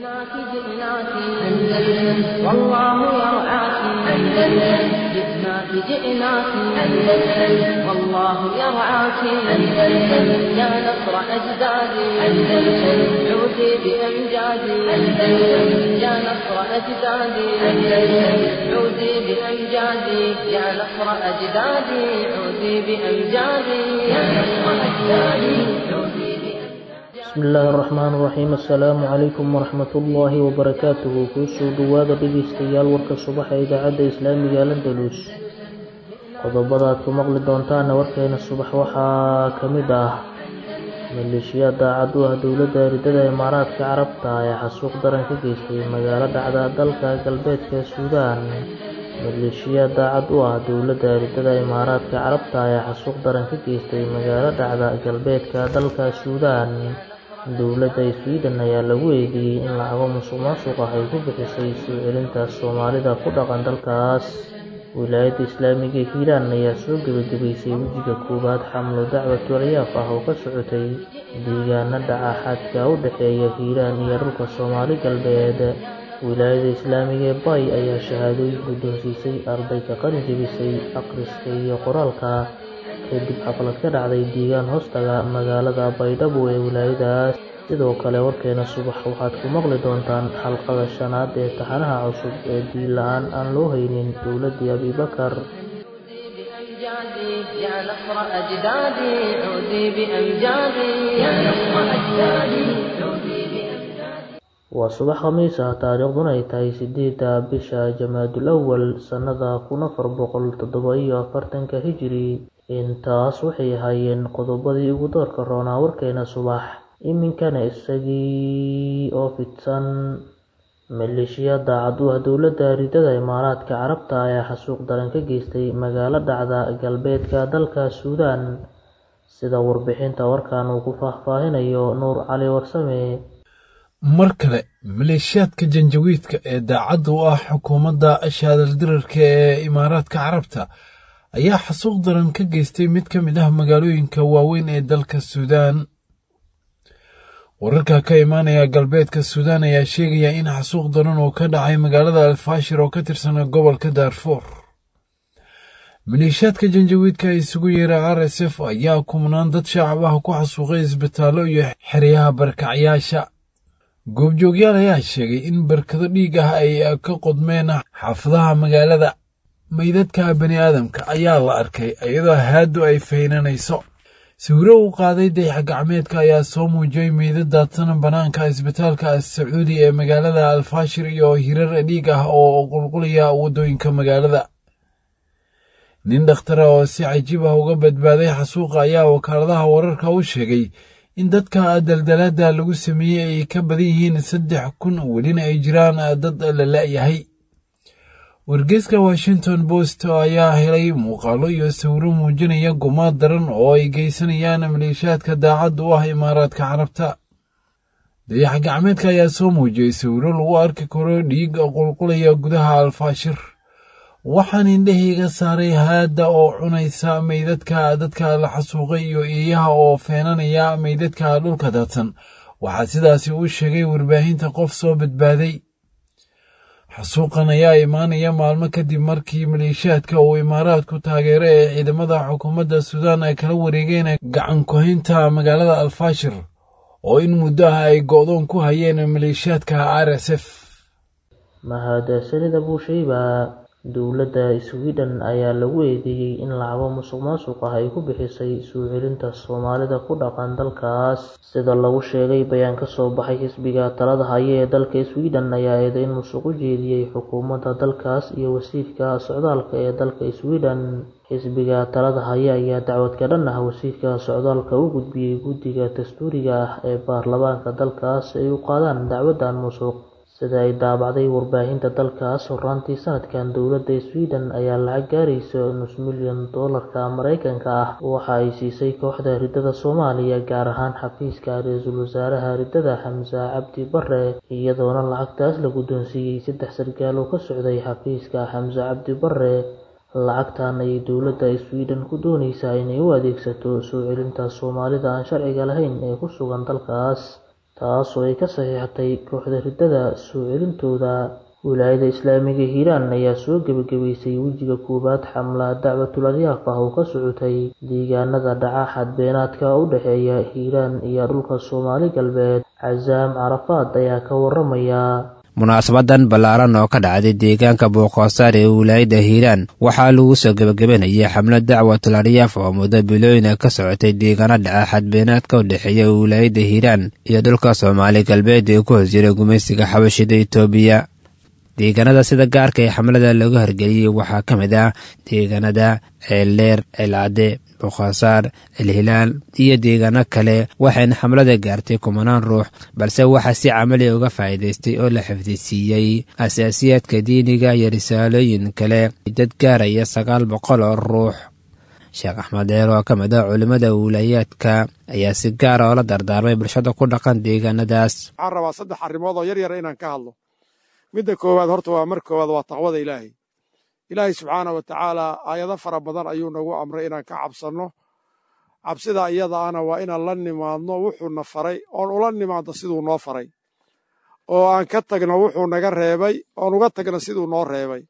جئناك جئناك أندلس والله يرعاك أندلس جئناك جئناك أندلس والله يرعاك أندلس يا نصر أجدادي أندلس عودي بأمجادي أندلس يا نصر أجدادي أندلس عودي بأمجادي يا نصر أجدادي عودي بأمجادي يا نصر أجدادي عودي bismi illaahi araxmaan iraxiim assalaamu calaykum waraxmatullaahi wabarakaatuhu kuusoo dhowaada dhegeystayaal warka subaxa idaacadda islaamiga landalus qodobada aad ku maqli doontaana warkeena subax waxaa ka mid ah maleeshiyaad daacad u ah dowladda eridada imaaraadka carabta ee xasuuq daran ka geystay magaalo dhacda dalka galbeedka suudaan maleeshiyaad daacad u ah dowladda eridada imaaraadka carabta ee xasuuq daran ka geystay magaalo dhacda galbeedka dalka suudaan dowladda sweden ayaa lagu eedeeyey in lacago musuq maasuq ah ay ku bixisay soo celinta soomaalida ku dhaqan dalkaas wilaayadda islaamiga ee hiiraan ayaa soo gebagabaysay wejiga koowaad xamlo dacwatu alyaaf ah oo ka socotay deegaana dhaca xadka u dhexeeya hiiraan iyo dhulka soomaali galbeed wilaayada islaamiga ee bay ayaa shahaadooyin guddoonsiisay arday ka qalin jebisay akhriska iyo qoraalka kadib xaflad ka dhacday deegaan hoostaga magaalada baydhabo ee wilaayadaas sidoo kale warkeena subax waxaad ku maqli doontaan xalqada shanaad ee taxanaha cusub ee diin la-aan aan loo haynin dowladdii abibakar بأمجادي يا نصر أجدادي عودي بأمجادي يا نصر أجدادي عودي بأمجادي waa subax khamiis ah taariikhduna ay tahay sideedda bisha jamaadul awal sannada kun afar boqol toddoba iyo afartanka hijiri intaas waxay ahaayeen qodobadii ugu doorka roonaa warkeena subax iminkana isagii oo fidsan maleeshiya daacad u ah dowladda ridada imaaraadka carabta ayaa xasuuq daran ka geystay magaalo dhacda galbeedka dalka suudaan sida warbixinta warkan uu ku faahfaahinayo nuur cali warsame mar kale maleeshiyaadka janjawiidka ee daacadda u ah xukuumadda shaadaldirarka ee imaaraadka carabta ayaa xasuuq daran ka geystay mid ka mid ah magaalooyinka waaweyn ee dalka suudaan wararka ka imaanaya galbeedka suudaan ayaa sheegaya in xasuuq daran oo ka dhacay magaalada alfaashir oo ka tirsan gobolka daarfuur maleeshiyaadka janjawiidka ee isugu yeera r s f ayaa kumnaan dad shacab ah ku xasuuqay isbitaallo iyo xeryaha barkacyaasha goobjoogyaal ayaa sheegay in barkado dhiig ah ay ka qodmeen xaafadaha magaalada meydadka bani aadamka ayaa la arkay iyadoo haaddu ay faynanayso sawiro uu qaaday dayax gacmeedka ayaa soo muujiyey meydad daadsan bannaanka isbitaalka sacuudi ee magaalada alfaashir iyo hirar dhiig ah oo qulqulaya waddooyinka magaalada nin dhakhtara oo si cajiib ah uga badbaaday xasuuqa ayaa wakaaladaha wararka u sheegay in dadka daldalaada lagu sameeyey ay ka badan yihiin saddex kun welina ay jiraan dad la la'yahay wargeyska washington post ayaa helay muuqaalo iyo sawiro muujinaya gumaad daran oo ay geysanayaan maleeshiyaadka daacadda u ah imaaraadka carabta dayax gacmeedka ayaa soo muujiyey sawiro lagu arki karo dhiig qulqulaya gudaha alfaashir waxaan indhahayga saaray haadda oo cunaysa meydadka dadka la xasuuqay iyo eeyaha oo feenanaya meydadka dhulka daadsan waxaa sidaasi u sheegay warbaahinta qof soo badbaaday xasuuqan ayaa imaanaya maalmo kadib markii maleeshiyaadka uu imaaraadku taageero ee ciidamada xukuumadda suudaan ay kala wareegeen gacan kuhaynta magaalada alfaashir oo in muddo ah ay go'doon ku hayeen maleeshiyaadka r s f mahadsanida buushayba dowladda sweden ayaa lagu eedeeyey in lacago musuq maasuq ah ay ku bixisay soo celinta soomaalida ku dhaqan dalkaas sida lagu sheegay bayaan ka soo baxay xisbiga talada haya ee dalka sweden ayaa eedeyn musuq u jeediyey xukuumadda dalkaas iyo wasiirka socdaalka ee dalka sweden xisbiga talada haya ayaa dacwad ka dhan ah wasiirka socdaalka u gudbiyey guddiga dastuuriga ah ee baarlamaanka dalkaas ay u qaadaan dacwaddan musuq sida ay daabacday warbaahinta dalkaas horaantii sanadkan dowladda sweden ayaa lacag gaaraysa nus milyan doolarka mareykanka ah waxa ay siisay kooxda ridada soomaaliya gaar ahaan xafiiska ra-iisul wasaaraha ridada xamse cabdi bare iyadoona lacagtaas la guddoonsiiyey saddex sargaal oo ka socday xafiiska xamse cabdi bare lacagtan ayay dowladda sweden ku dooneysaa inay u adeegsato soo celinta soomaalida aan sharciga lahayn ee ku sugan dalkaas taasoo ay ka saxiixatay kooxda riddada soo celintooda wilaayada islaamiga hiiraan ayaa soo gebagabaysay wejiga koowaad xamla dacwatul aryaaf ah oo ka socotay deegaanada dhaca xadbeenaadka u dhexeeya hiiraan iyo dhulka soomaali galbeed casaam carafaad ayaa ka waramaya munaasabadan ballaaran oo ka dhacday deegaanka booqoosaar ee wilaayadda hiiraan waxaa lagu soo gebagabanayay xamlad dacwatul aryaaf oo muddo bilooyina ka socotay deegaano dhaca xadbeenaadka u dhexeeya wilaayadda hiiraan iyo dhulka soomaali galbeed ee ku hoos jira gumaysiga xabashida itoobiya deegaanada sida gaarka ee xamlada lagu hargeliyey waxaa ka mid ah deegaanada ceeldheer ceelcadde boqaasaar celhilaal iyo deegaano kale waxayna xamlada gaartay kumanaan ruux balse waxaa si camali uga faa'iidaystay oo la xifdisiiyey asaasiyaadka diiniga iyo risaalooyin kale dad gaaraya sagaal boqol oo ruux sheekh axmed deer oo ka mid ah culimmada wiilaayaadka ayaa si gaara oo la dardaarmay bulshada ku dhaqan deegaanadaas waxaan rabaa saddex arrimood oo yar yara inaan ka hadlo midda koowaad horta waa mar koowaad waa taqwada ilaahay ilaahay subxaana wa tacaala aayado fara badan ayuu nagu amray inaan ka cabsanno cabsida iyada ana waa inaan la nimaadno wuxuuna faray oon ula nimaadno siduu noo faray oo aan ka tagno wuxuu naga reebay oon uga tagno siduu noo reebay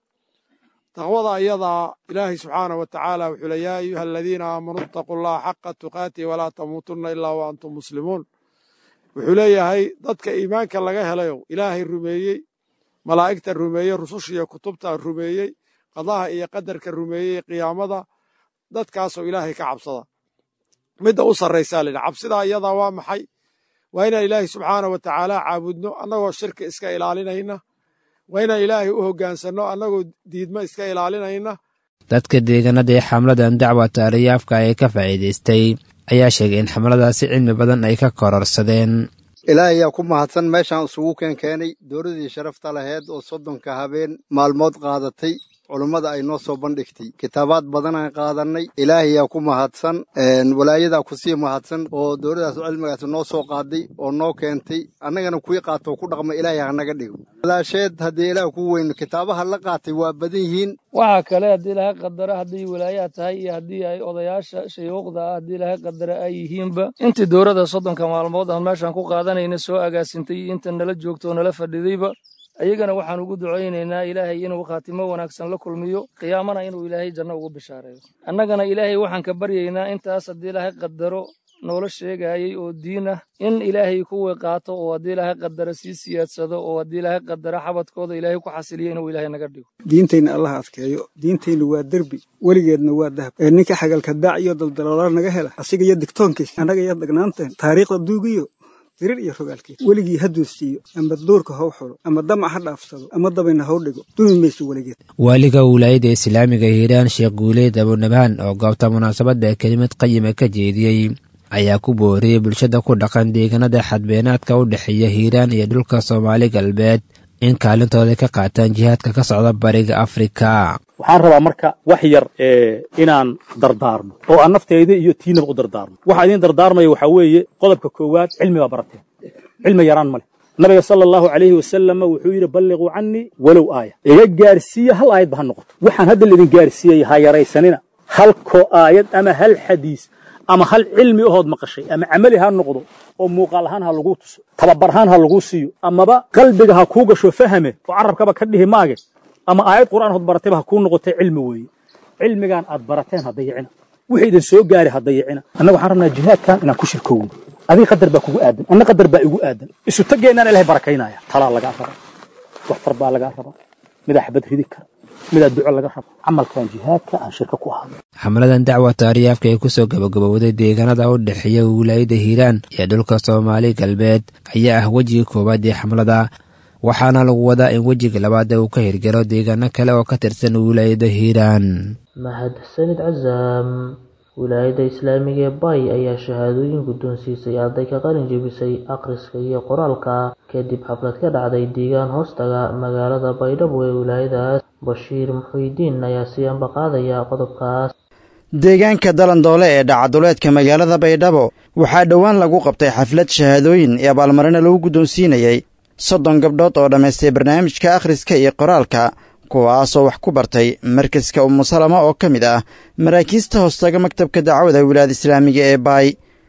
taqwada iyadaa ilaahay subxaana wa tacaala wuxuu le yaa ayuha aladiina aamanuu itaquu allaha xaqa tuqaatihi walaa tamuutunna ilaa wa antum muslimuun wuxuu leeyahay dadka iimaanka laga helayo ilaahay rumeeyey malaa'igta rumeeyey rusushiiyo kutubta rumeeyey qadaha iyo qadarka rumeeyey qiyaamada dadkaasoo ilaahay ka cabsada midda u sarraysaa layidhi cabsidaa iyadaa waa maxay waa inaan ilaahay subxaana wa tacaala caabudno annagoo shirka iska ilaalinayna waa inaan ilaahay u hoggaansanno annagoo diidma iska ilaalinayna dadka deegaanada ee xamladan dacwata aryaafka ee ka faa'iidaystay ayaa sheegay in xamladaasi cilmi badan ay ka kororsadeen ilaahay yaa ku mahadsan meeshaan isugu keen keenay dowladii sharafta laheyd oo soddonka habeen maalmood qaadatay culummada ay noo soo bandhigtay kitaabaad badanaan qaadannay ilaahay yaa ku mahadsan walaayadaa kusii mahadsan oo dowladdaas cilmigaas noo soo qaaday oo noo keentay annagana kuwii qaatoo ku dhaqma ilaahay hanaga dhigo walaasheed haddii ilaah ku weyno kitaabaha la qaatay waa badan yihiin waxaa kale haddii laga qadaro hadday walaayaa tahay iyo haddii ay odayaasha shayuuqda ah haddii laga qadaro ay yihiinba intii dowladda soddonka maalmood aan meeshaan ku qaadanayna soo agaasintay iyo inta nala joogto oo nala fadhidayba ayagana waxaan ugu ducaynaynaa ilaahay inuu khaatimo wanaagsan la kulmiyo qiyaamana inuu ilaahay janno ugu bishaareeyo annagana ilaahay waxaan ka baryaynaa intaas haddii ilaahay qadaro noola sheegayay oo diin ah in ilaahay kuwii qaato oo haddii ilaahay qadaro sii siyaadsado oo haddii ilaahay qadaro xabadkooda ilaahay ku xasiliyo inuu ilaahay naga dhigo diintayna allah adkeeyo diintayna waa derbi weligeedna waa dahab ee ninka xagalka daac iyo daldaloola naga hela asiga iyo digtoonkiis annaga iyo dagnaanteen taariikhda duugiyo dirir iyo rogaalkiis weligii hadduu siiyo ama duurka how xulo ama damac ha dhaafsado ama dabayna how dhigo dumi mayso weligeed waaliga wilaayadda islaamiga hiiraan sheekh guuleed abunabaan oo goobta munaasabadda kelimad qayima ka jeediyey ayaa ku booriyey bulshada ku dhaqan deegaanada xadbeenaadka u dhexeeya hiiraan iyo dhulka soomaali galbeed in kaalintooda ka qaataan jihaadka ka socda bariga afrika waxaan rabaa marka wax yar inaan dardaarmo oo aan nafteyda iyo tiinaba u dardaarmo waxaa idiin dardaarmaya waxaa weeye qodobka koowaad cilmi baa barateen cilmi yaraan ma leh nabiga sala allahu calayhi wasalama wuxuu yidhi balliquu cannii walow aaya iga gaarsiiya hal aayad ba ha noqoto waxaan hadda laidin gaarsiiyey ha yaraysanina halkoo aayad ama hal xadiis ama hal cilmi ahood maqashay ama camali ha noqdo oo muuqaal ahaan ha laguu tuso tababar ahaan ha laguu siiyo amaba qalbiga ha kuu gasho fahame oo carabkaba ka dhihi maage ama aayad qur'aan hood baratayba ha kuu noqotay cilmi weeye cilmigaan aad barateen ha dayicina wixii idin soo gaari ha dayicina annaga waxaan rabnaa jihaadkan inaan ku shirkowno adiga qadar baa kugu aadan anna qadar baa igu aadan isu tageennaan ilahay barakaynaya talaa lagaa rabaa waxtar baa lagaa rabaa midaa xabad ridi kara midaa duco laga rabo camalkan jihaadka aan shirka ku ahado xamladan dacwata aryaafka ee kusoo gabagabowday deegaanada u dhexeeya wilaayada hiiraan iyo dhulka soomaali galbeed ayaa ah wejiga koowaad ee xamlada waxaana lagu wadaa in wejiga labaad uu ka hirgalo deegaano kale oo ka tirsan wilaayada hiiraan mahadsanid casaam wilaayadda islaamiga ee bay ayaa shahaadooyin guddoonsiisay arday ka qalin jebisay akhriska iyo qoraalka kadib xaflad ka dhacday deegaan hoostaga magaalada baydhabo ee wilaayadaas bashiir muxuudiin ayaa sii ambaqaadaya qodobkaas deegaanka dalandoole ee dhacaduleedka magaalada baydhabo waxaa dhowaan lagu qabtay xaflad shahaadooyin iyo abaalmarina lagu guddoonsiinayey soddon gabdhood oo dhammaystay barnaamijka akhriska iyo qoraalka kuwaasoo wax ku bartay markaska umusalama oo ka mid ah maraakiista hoostaga maktabka dacwada wilaayada islaamiga ee baay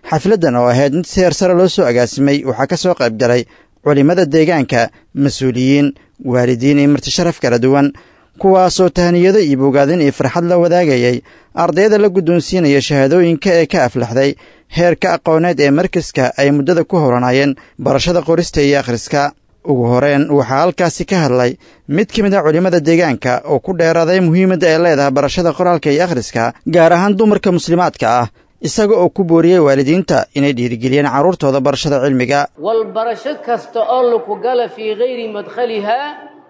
xafladdan oo ahayd mid seer sare loo soo agaasimay waxaa ka soo qayb galay culimmada deegaanka mas-uuliyiin waalidiin iyo martisharaf kala duwan kuwaasoo tahniyado iyo bogaadin iyo farxad la wadaagayay ardayda la guddoonsiinaya shahaadooyinka ee ka aflaxday heerka aqooneed ee markaska ay muddada ku howlanaayeen barashada qorista iyo akhriska ugu horeen waxaa halkaasi ka hadlay mid ka mid a culimmada deegaanka oo ku dheeraaday muhiimadda ay leedahay barashada qoraalka iyo akhriska gaar ahaan dumarka muslimaadka ah isaga oo ku booriyey waalidiinta inay dhiirigeliyeen carruurtooda barashada cilmiga walbarasho kasta oo laku gala fii hayri madkhalihaa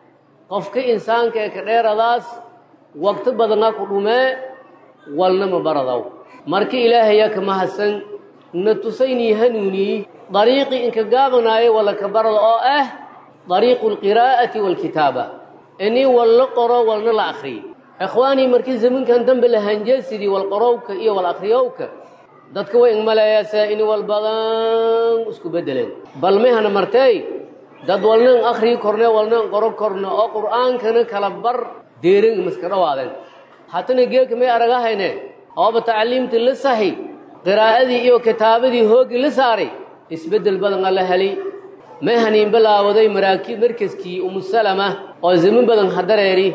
qofka insaanka ee ka dheeradaas waqti badana ku dhumee walnama baradow marka ilaahaya ka mahadsan na tusaynii hanuuniyey dariiqii inka gaabanaayo walla ka barada oo ah dariiqu alqiraa'ati waalkitaaba inii walla qoro walna la akhriyo ikhwaanii markii zamankan dambe la hanjeesidii walqorowka iyo wal akhriyowka dadka way ingmaleeyaasaa in wal badan isku beddeleen bal mehana martey dad walnan akhrii korne walnan qoro korne oo qur'aankana kala bar deeran maska dhawaadeen hatana geeka may aragahayne ooba tacliimtii la sahi qiraa'adii iyo kitaabadii hooggii la saaray isbeddel badan alla heli may haniin bilaawaday maraakiib markaskii umusalama oo zaman badan ha dareeri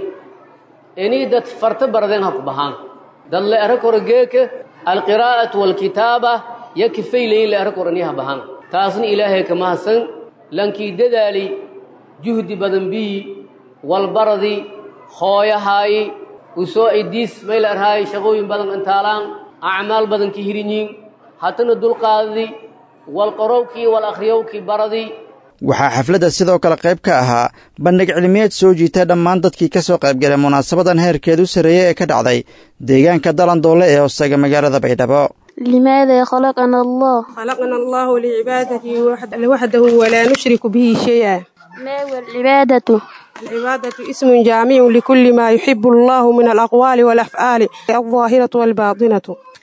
inii dad farta baradeen ha ku bahaan dad la ero koro geeka alqiraa'atu waalkitaaba yo kifaylayin la ero koro inii ha bahaan taasna ilaahay ka mahadsan lankii dadaali juhdi badan bii walbaradi hooyahaayi usoo idiis may la erhaayi shaqooyin badan intaalaan acmaal badan ki hirinyiin hatana dulqaadadi walqorowkii wal akhriyowkii baradi waxaa xafladda sidoo kale qayb ka ahaa bandhig cilmiyeed soo jiita dhammaan dadkii ka soo qaybgalay munaasabadan heerkeed u sarreeyey ee ka dhacday deegaanka dalandoole ee hoostaga magaalada baydhabo لماذا خلقنا الله خلقنا الله لعبادته وحده ولا نشرك به شيئا ما هو العبادة العبادة اسم جامع لكل ما يحب الله من الأقوال والأفعال الظاهرة والباطنة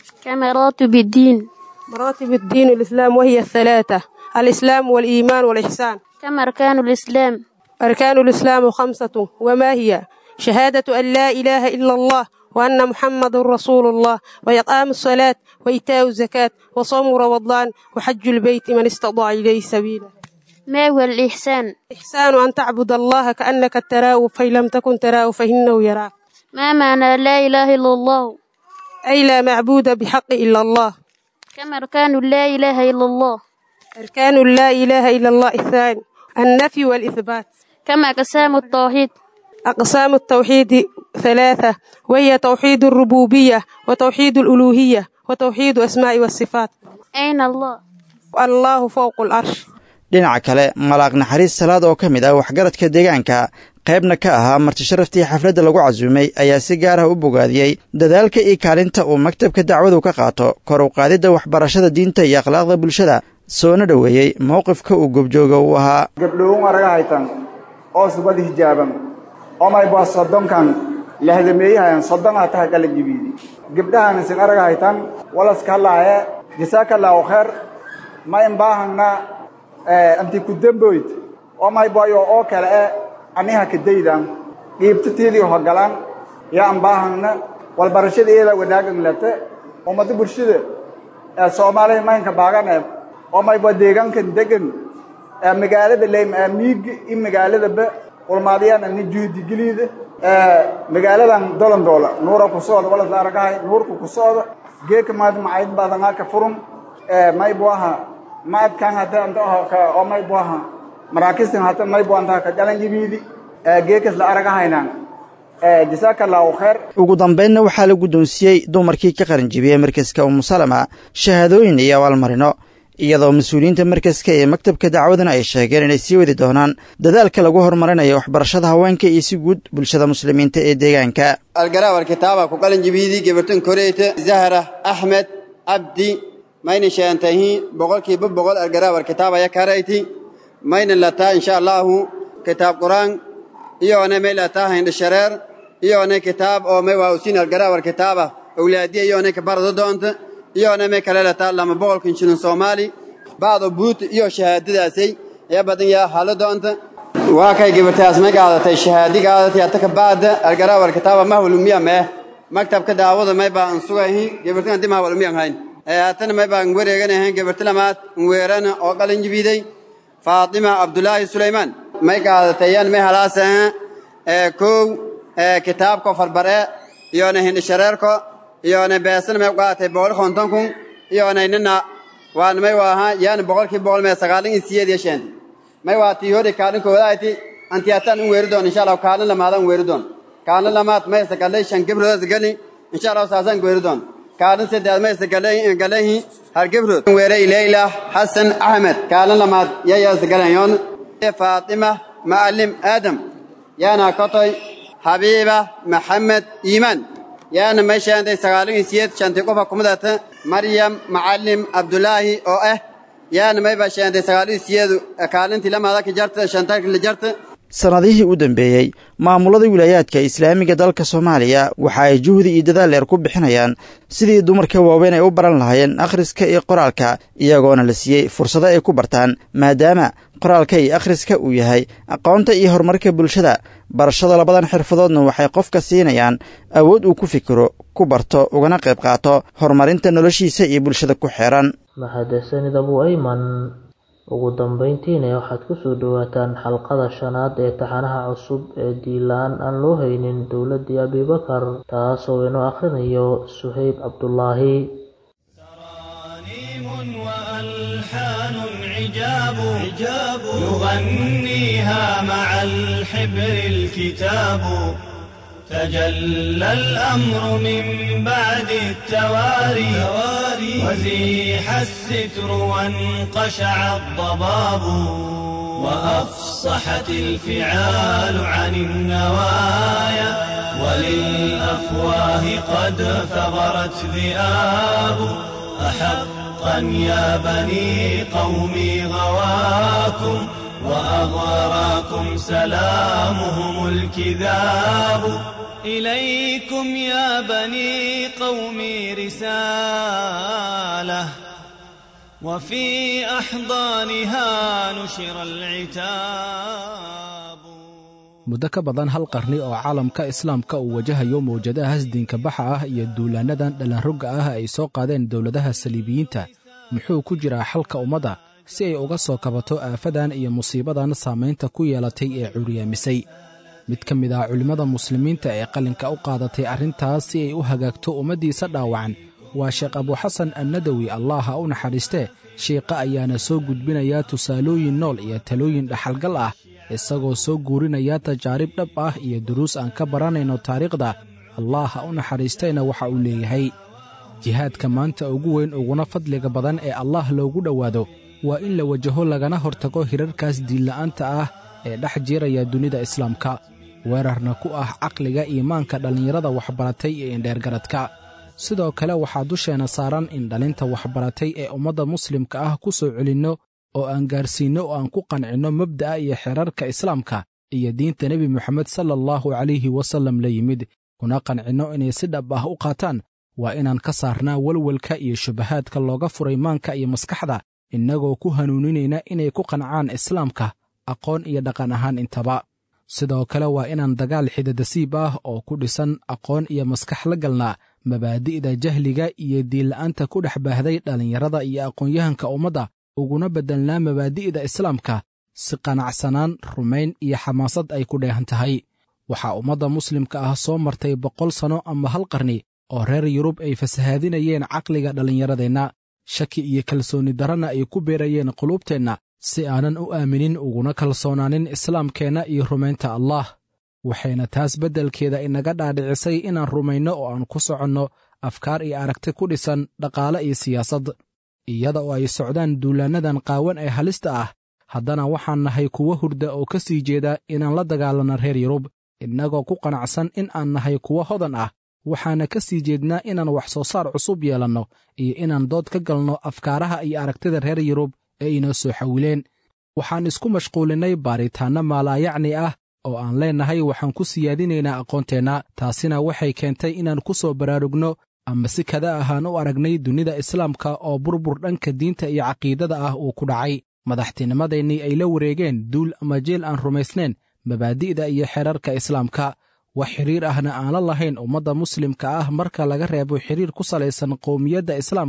كمراتب الدين مراتب الدين الإسلام وهي الثلاثة الإسلام والإيمان والإحسان كم أركان الإسلام أركان الإسلام خمسة وما هي شهادة أن لا إله إلا الله وأن محمد رسول الله وإقام الصلاة وإيتاء الزكاة وصوم رمضان وحج البيت من استطاع إليه سبيلا ما هو الإحسان إحسان أن تعبد الله كأنك تراه فإن لم تكن تراه فإنه يراك ما معنى لا إله إلا الله أي لا معبود بحق إلا الله كم أركان لا إله إلا الله أركان لا إله إلا الله الثاني النفي والإثبات كم أقسام التوحيد أقسام التوحيد ثلاثة وهي توحيد الربوبية وتوحيد الألوهية وتوحيد أسماء والصفات أين الله الله فوق العرش dhinaca kale malaaq naxariis salaad oo ka mid ah waxgaradka deegaanka qaybna ka ahaa martisharaftii xafladda lagu casuumay ayaa si gaar ah u bogaadiyey dadaalka iyo kaalinta uu maktabka dacwadu ka qaato kor u qaadidda waxbarashada diinta iyo akhlaaqda bulshada soona dhoweeyey mowqifka uu gobjooga u ahaa gabdhowun araga haytan oo subad hijaaban omayba soddonkan lahdameeyahayan soddon ha taha kala jibiidi gabdhahan isin araga haytan walaskallaaye jasaakallaahu kheer ma imbaahangna anti ku demboyd omaybayo oo kale e aniha kadaydan qiibtatiidii hogalan ya ambaahangna walbarashada iyada wadaagan late ummada bulshada ee soomaaliya maynka baagan ee omayba deegaankan degan ee magaalada leym ee miigi in magaaladaba ulmaadiyaan ani juhdigeliida ee magaaladan dolondoola nuura ku socda walas la aragahay nuurku ku socda geeka maad macayd badangaa ka furun ee maybu aha maadkan hata anta ka oo maybu aha maraakistan hata maybu anta ka galan jibiidi ee geekas la aragahaynan ee jazakallahu khair ugu dambaynna waxaa la guddoonsiiyey dumarkii ka qaranjibiyey markaska umusalama shahaadooyin iyo abaalmarino iyadoo mas-uuliyiinta markaska ee maktabka dacwadana ay sheegeen inay sii wadi doonaan dadaalka lagu horumarinayo waxbarashada haweenka iyo si guud bulshada muslimiinta ee deegaanka algaraawar kitaaba ku qalin jibiidii gabartan koreyta zahra axmed cabdi mayna sheantahi boqolkiiba boqol algaraawar kitaaba ya karayti mayna lataa insha allahu kitaab quraan iyoona may lataa hindha shareer iyoona kitaab oo may waawsiin algaraawar kitaaba awlaadiya iyoona ka barado doonta iyoona may kale lataa lama boqolkan shilin soomaali bacdo buut iyo shahaadadaasay ayaa badan yaa halo doonta waa kay gabartaas may qaadatay shahaadi qaadatay ataka bacda algaraawar kitaaba mahwalumiya mee maktabka daawada may baa an sugahi gabartan dima hawalumiyam hayn haatana may baan wareeganahayn gabarti lamaad weerana oo qalin jibiiday faatima cabdulaahi sulaymaan may qaadatayan may halaasaha kow kitaabko farbare iyona hindhishareerko iyona beesana may qaadatay boqol konton kun iyona nina waan may waaha yaani boqolkii boqol mee sagaalin iyo siyeed iyo sheenti may waa tii hori kaalin koodaati antiyaataan un weeri doon insha allah kaalin lamaadaan weeri doon kaalin lamaad maysa galay shan gibrood gali insha allah saasaan weeri doon kaalin saddeed maysa galahi har gibrood weeray leyla xasan axmed kaalin lamaad yayaasa galayoon faatima macallim aadam yaana kotoy habiiba maxamed iimaan yaana may sheentay sagaalin iyo siyeed shantii qofa kumidata maryam macallim abdulaahi oo ah yaana may baa sheentay sagaalin iyo siyeed kaalintii lamaada ka jarta shantarki la jarta sannadihii u dambeeyey maamulada wilaayaadka islaamiga dalka soomaaliya waxa ay juhdi iyo dadaal dheer ku bixinayaan sidii dumarka waaweyn ay u baran lahaayeen akhriska iyo qoraalka iyagoona la siiyey fursado ay ku bartaan maadaama qoraalka iyo akhriska uu yahay aqoonta iyo horumarka bulshada barashada labadan xirfadoodna waxay qofka siinayaan awood uu ku fikiro ku barto ugana qayb qaato horumarinta noloshiisa iyo bulshada ku xeeran mahadsanid abu ayman ugu dambeyntiina waxaad kusoo dhowaataan xalqada shanaad ee taxanaha cusub ee diilaan aan loo haynin dowladdii abibakar taasoo inoo akhrinayo suhayb cabdulaahi وألحان عجاب عجاب يغنيها مع الحبر الكتاب تجلى الأمر من بعد التواري وزيح الستر وانقشع الضباب وأفصحت الفعال عن النوايا وللأفواه قد ثغرت ذئاب أحقا يا بني قومي غواكم وأغراكم سلامهم الكذاب إليكم يا بني قومي رسالة وفي أحضانها نشر العتاب muddo ka badan hal qarni oo caalamka islaamka uu wajahayo mawjadahaas diinka baxa ah iyo duulaannadan dhallanrogga ah ay soo qaadeen dowladaha saliibiyiinta muxuu ku jiraa xalka ummadda si ay uga soo kabato aafadan iyo musiibadan saamaynta ku yeelatay ee curyaamisay mid ka mid ah culimmada muslimiinta ee qalinka u qaadatay arrintaas si ay u hagaagto ummaddiisa dhaawacan waa sheekh abuxasan annadawi allah ha u naxariistee shiiqa ayaana soo gudbinayaa tusaalooyin nool iyo talooyin dhaxalgal ah isagoo soo guurinaya tajaarib dhab ah iyo duruus aan ka baranayno taariikhda allah ha u naxariistayna waxa uu leeyahay jihaadka maanta ugu weyn uguna fadliga badan ee allah loogu dhowaado waa in la wajaho lagana hortago hirarkaas diinla'aanta ah ee dhex jiiraya dunida islaamka weerarna ku ah caqliga iimaanka dhallinyarada waxbaratay iyo indheergaradka sidoo kale waxaa dusheenna saaran in dhalinta waxbaratay ee ummadda muslimka ah ku soo celinno oo aan gaarsiinno oo aan ku qancinno mabda'a iyo xeerarka islaamka iyo diinta nebi moxamed sala allahu calayhi wasallam la yimid kuna qancinno inay si dhab ah u qaataan waa inaan ka saarnaa welwelka iyo shubahaadka looga furay maanka iyo maskaxda innagoo ku hanuuninayna inay ku qancaan islaamka aqoon iyo dhaqan ahaan intaba sidoo kale waa inaan dagaal xidadasiib ah oo ku dhisan aqoon iyo maskax la galnaa mabaadi'da jahliga iyo diinla'aanta ku dhex baahday dhallinyarada iyo aqoon-yahanka ummadda uguna beddelnaa mabaadi'da islaamka si qanacsanaan rumayn iyo xamaasad ay ku dheehan tahay waxaa ummadda muslimka ah soo martay boqol sanno ama hal qarni oo reer yurub ay fasahaadinayeen caqliga dhallinyaradeenna shaki iyo kalsoonni darana ay ku beerayeen quluubteenna si aanan u aaminin uguna kalsoonaanin islaamkeenna iyo rumaynta allah waxayna taas beddelkeeda inaga dhaadhicisay inaan rumayno oo aan ku soconno afkaar iyo aragti ku dhisan dhaqaale iyo siyaasad iyada oo ay socdaan duulaannadan qaawan ee halista ah haddana waxaan nahay kuwo hurda oo ka sii jeeda inaan la dagaalanno reer yurub innagoo ku qanacsan in aan nahay kuwo hodan ah waxaana ka sii jeednaa inaan wax soo saar cusub yeelanno iyo inaan dood ka galno afkaaraha iyo aragtida reer yurub ee inoo soo xawileen waxaan isku mashquulinnay baaritaanno maalaayacni ah oo aan leennahay waxaan ku siyaadinaynaa aqoonteenna taasina waxay keentay inaan ku soo baraarugno ama si kada ahaan u aragnay dunida islaamka oo burbur dhanka diinta iyo caqiidada ah uu ku dhacay madaxtinimadaennii ay la wareegeen duul ama jeel aan rumaysnayn mabaadi'da iyo xeerarka islaamka wax xidhiir ahna aan la lahayn ummadda muslimka ah marka laga reebo xidhiir ku salaysan qowmiyadda islaamka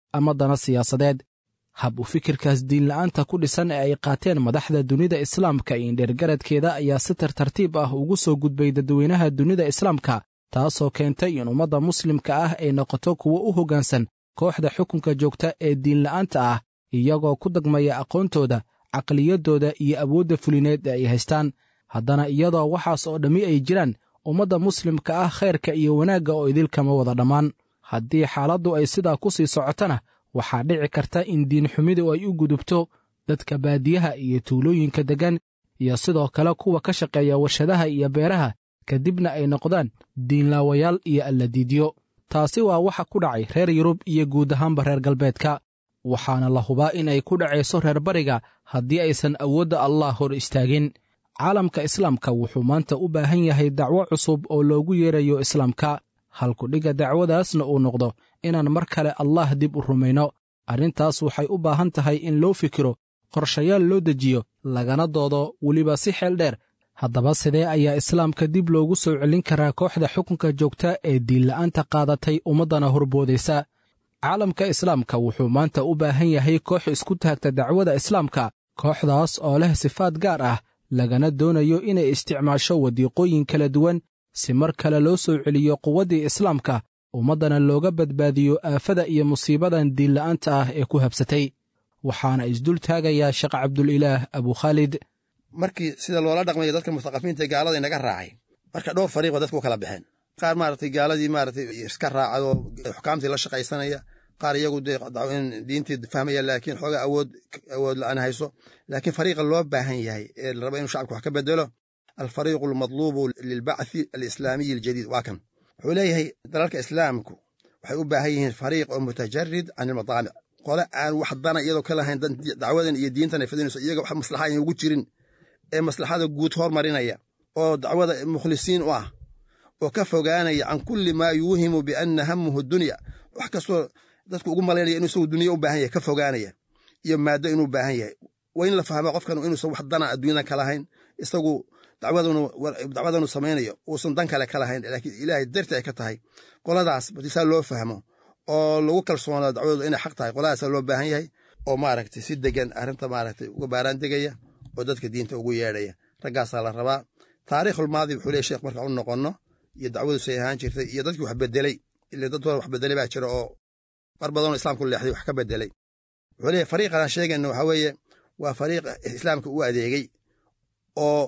ama dana siyaasadeed hab u fikirkaas diinla'aanta ku dhisan ee ay qaateen madaxda dunida islaamka iyo indheergaradkeeda ayaa si tartartiib ah ugu soo gudbay dadweynaha dunida islaamka taasoo keentay in ummadda muslimka ah ay noqoto kuwo u hoggaansan kooxda xukunka joogta ee diinla'aanta ah iyagoo ku dagmaya aqoontooda caqliyaddooda iyo awoodda fulineed ee ay haystaan haddana iyadoo waxaas oo dhammi ay jiraan ummadda muslimka ah khayrka iyo wanaagga oo idilkama wada dhammaan haddii xaaladdu ay sidaa ku sii socotana waxaa dhici karta in diinxumidu ay u gudubto dadka baadiyaha iyo tuulooyinka deggan iyo sidoo kale kuwa ka shaqeeya warshadaha iyo beeraha kadibna ay noqdaan diinlaawayaal iyo alladiidyo taasi waa waxa ku dhacay reer yurub iyo guud ahaanba reer galbeedka waxaana la hubaa inay ku dhacayso reer bariga haddii aysan awoodda allah hor istaagin caalamka islaamka wuxuu maanta u baahan yahay dacwo cusub oo loogu yeerayo islaamka halkudhigga dacwadaasna uu noqdo inaan mar kale allah dib u rumayno arrintaas waxay u baahan tahay in loo fikiro qorshayaal loo dejiyo lagana doodo weliba si xeel dheer haddaba sidee ayaa islaamka dib loogu soo celin karaa kooxda xukunka joogta ee diinla'aanta qaadatay ummaddana horboodaysa caalamka islaamka wuxuu maanta u baahan yahay koox isku taagta dacwada islaamka kooxdaas oo leh sifaad gaar ah lagana doonayo inay isticmaasho wadiiqooyin kala duwan si mar kale loo soo celiyo quwaddii islaamka ummaddana looga badbaadiyo aafada iyo musiibadan diinla'aanta ah ee ku habsatay waxaana isdul taagayaa sheekh cabdulilaah abukhaalid markii sida loola dhaqmayo dadka mustaqafiinta gaalada inaga raacay marka dhowr fariiqoo dadku u kala baxeen qaar maaragtay gaaladii maaragtay iska raacadoo xukaamtii la shaqaysanaya qaar iyagu dee diintii fahmaya laakiin xooga awood awood la'aan hayso laakiin fariiqa loo baahan yahay ee la raba inuu shacabka wax ka bedelo alfariiqu almadluubu lilbacthi alislaamiyi aljadiid waa kan wuxuu leeyahay dalalka islaamku waxay u baahan yihiin fariiq oo mutajarid can ilmadaamic qole aan wax dana iyadoo ka lahayn dacwadan iyo diintan ay fidinayso iyaga wax maslaxa ayna ugu jirin ee maslaxada guud hormarinaya oo dacwada mukhlisiin u ah oo ka fogaanaya can kulli maa yuuhimu bianna hamuhu dunya wax kastoo dadku ugu malaynaya inuu isagu dunya u baahan yahay ka fogaanaya iyo maaddo inuu baahan yahay waa in la fahmo qofkan inuusan wax dana adduunyadan ka lahayn isagu dacwadanu samaynayo uusan dan kale ka lahayn laakiin ilaahay darti ay ka tahay qoladaas batisaa loo fahmo oo lagu kalsoonaa dacwadooda inay xaq tahay qoladaasaa loo baahan yahay oo maaragtay si degan arrinta maaragtay uga baaraan degaya oo dadka diinta ugu yeedhaya raggaasaa la rabaa taariikhulmaadi wuxuu leey sheekh marka u noqonno iyo dacwadu say ahaan jirtay iyo dadkii wax bedelay ile dad hore wax bedelay baa jira oo mar badanoo islaamku leexday wax ka bedelay wuxuu leeyahy fariiqan aan sheegayno waxaa weeye waa fariiq islaamka u adeegay oo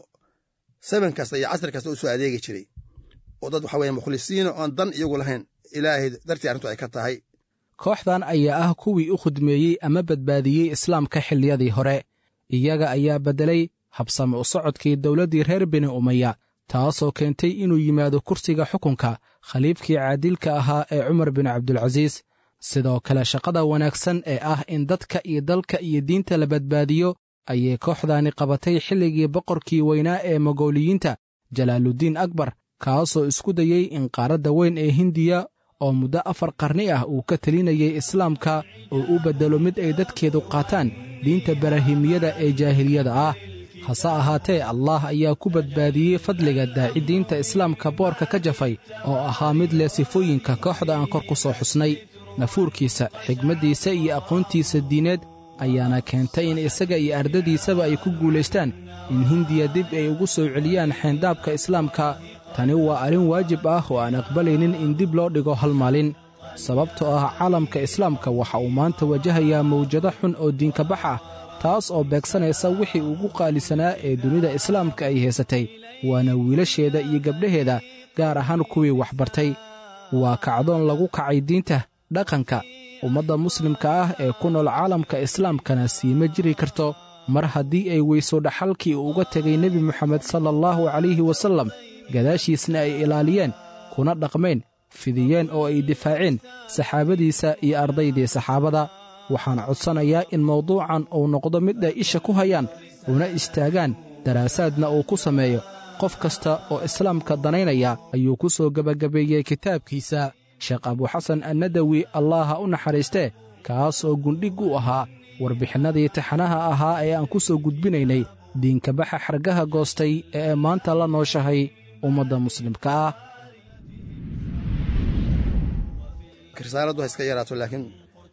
saban kasta iyo casri kasta u soo adeegi jiray oo dad waxa weye mukhlisiina oon dan iyagu lahayn ilaahay dartii arrintu ay ka tahay kooxdan ayaa ah kuwii u khudmeeyey ama badbaadiyey islaamka xilliyadii hore iyaga ayaa beddelay habsame u socodkii dowladdii reer bini umaya taasoo keentay inuu yimaado kursiga xukunka khaliifkii caadilka ahaa ee cumar bin cabdulcasiis sidoo kale shaqada wanaagsan ee ah in dadka iyo dalka iyo diinta la badbaadiyo ayay kooxdaani qabatay xilligii boqorkii weynaa ee mogooliyiinta jalaaluddiin akbar kaasoo isku dayey in qaaradda weyn ee hindiya oo muddo afar qarni ah uu ka telinayay islaamka oo u beddelo mid ay dadkeedu qaataan diinta barahimiyada ee jaahiliyada ah hase ahaatee allah ayaa ku badbaadiyey fadliga daaci diinta islaamka boorka ka jafay oo ahaa mid leh sifooyinka kooxda aan kor ku soo xusnay nafuurkiisa xigmaddiisa iyo aqoontiisa diineed ayaana keentay in isaga iyo ardadiisaba ay ku guulaystaan in hindiya dib ay ugu soo celiyaan xeyndaabka islaamka tani waa arrin waajib ah oo aan aqbalaynin in dib loo dhigo hal maalin sababtoo ah caalamka islaamka waxa uu maanta wajahayaa mawjado xun oo diinkabax ah taas oo beegsanaysa wixii ugu qaalisanaa ee dunida islaamka ay haysatay waana wiilasheeda iyo gabdhaheeda gaar ahaan kuwii waxbartay waa kacdoon lagu kacay diinta dhaqanka ummadda muslimka ah ee ku nool caalamka islaamkana siima jiri karto mar haddii ay weyso dhaxalkii uu uga tegay nebi moxamed sala allahu calayhi wasallam gadaashiisna ay ilaaliyeen kuna dhaqmeen fidiyeen oo ay difaaceen saxaabadiisa iyo ardaydii saxaabada waxaan codsanayaa in mawduucan uu noqdo mid ay isha ku hayaan una istaagaan daraasaadna uu ku sameeyo qof kasta oo islaamka danaynaya ayuu ku soo gebagabeeyey kitaabkiisa sheekh abuxasan annadawi allaha u naxariistee kaas oo gundhig u ahaa warbixinnadii taxanaha ahaa ee aan ku soo gudbinaynay diinkabaxa xargaha goostay ee maanta la nooshahay ummadda muslimka ah risaaladdu ha iska yaraato laakiin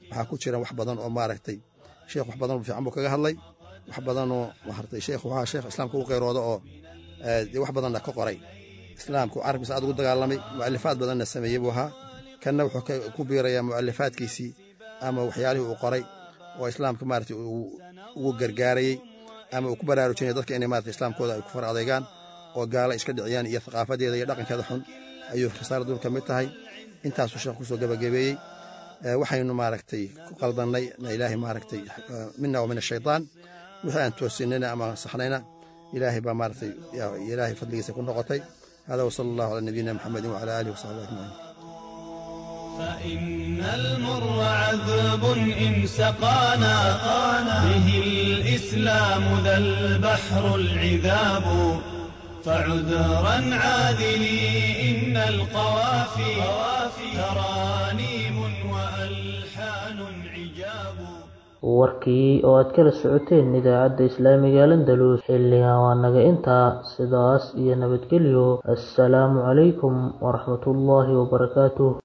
waxaa ku jira wax badan oo maaragtay sheekh wax badan fiican buu kaga hadlay wax badanoo maaragtay sheekh waxaa sheekh islaamka ugu qeyrooda oo dee wax badanna ka qoray islaamku carabkiisa aad ugu dagaalamay mu'alifaad badanna sameeyey buu ahaa kanna wuxuu ku biirayaa mu'alifaadkiisii ama waxyaalihii uu qoray oo islaamka maaragtay ugu gargaarayey ama uu ku baraarujinaya dadka inay maaragtay islaamkooda ay ku far adeegaan oo gaala iska dhiciyaan iyo thaqaafadeeda iyo dhaqankeeda xun ayuu risaaladun ka mid tahay intaasuu sheekh kusoo gabagabeeyey waxaynu maaragtay ku qaldannay ilaahay maaragtay mina wa min ashaytaan wixii aan toosinayna ama saxnayna ilaahay baa maaragtay ilaahay fadligiisa ku noqotay hada wasala allahu calaa nabiyina maxamedin wacala aalihi wasaxbihi ajmaciin فإن المر عذب إن سقانا به الإسلام ذا البحر العذاب فعذرا عاذلي إن القوافي ترانيم وألحان عجاب warkii oo aad kala socoteen idaacadda islaamiga landalus xilligan waa naga intaa sidaas iyo nabadgelyo assalaamu calaykum waraxmatullaahi wabarakaatuh